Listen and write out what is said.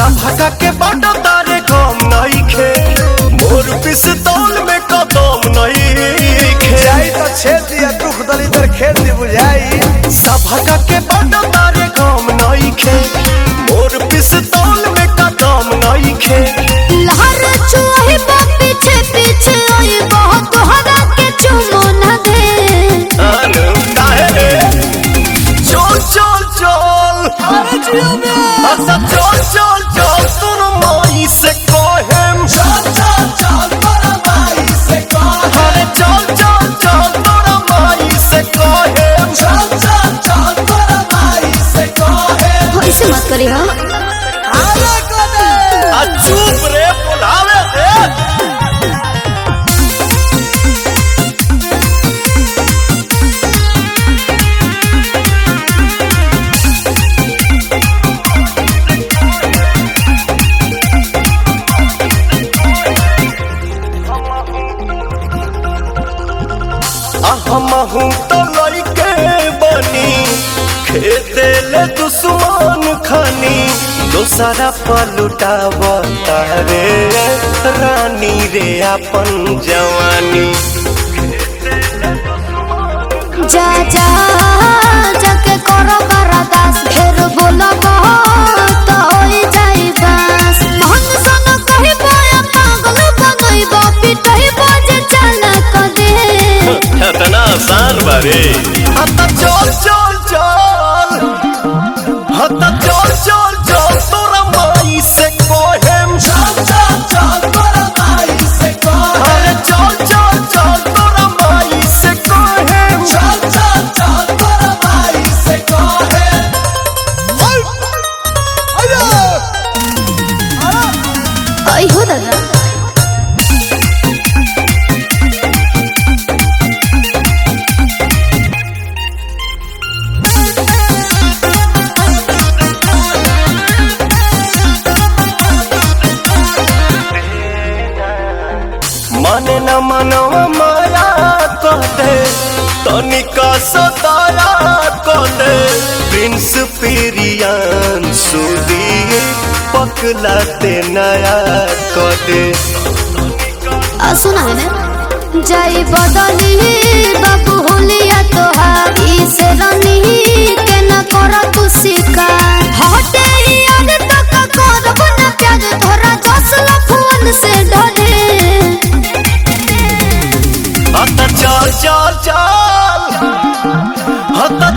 सभा के बाट तारे कम नइखे मोर पिस्तौल में कदम नइखे जाई तो छेद दिया दुख दलिदर खेल दी बुझाई सभा के बाट तारे कम नइखे मोर पिस्तौल में कदम नइखे लहर चुही बा पीछे पीछे ओए बहुत तोहरा के चुमो न दे अनु काहे रे चल चल चल अरे जियो में अच्छा चल चल चल सुन माई से कहेम चल चल चल तोरा माई से कहेम अरे चल चल चल तोरा माई से कहेम चल चल चल तोरा माई से कहेम ऐसे मत करी हो आले कने आ चुप रे बुलावे रे हमहू तो लइके बनी खेते ले दुश्मन खनी दोसरा पलुटाव तारे रानी रे अपन जवानी जा जा जाके करो बरदास फिर बोलो तो होई जाई बस मन सन कही बोया पागल बनई बा पिटई बजे चल क दे इतना आसान बारे हता चल चल चल हता चल चल चल तोरा माई से कहेम चल चल चल तोरा माई से कहेम अरे चल चल चल तोरा माई से कहेम चल चल चल तोरा माई से कहेम आई हो दादा माने न मनवा माया कहते तनिका सताया कहते प्रिंस पेरियान सुदी पकलाते नया कहते आ सुना है ना जाई बदली बाबू होलिया तोहारी से रनी के न कर तू शिकार हटे याद तो का करब न प्यार तोरा दस लफुन से डरे हत चल चल चल हत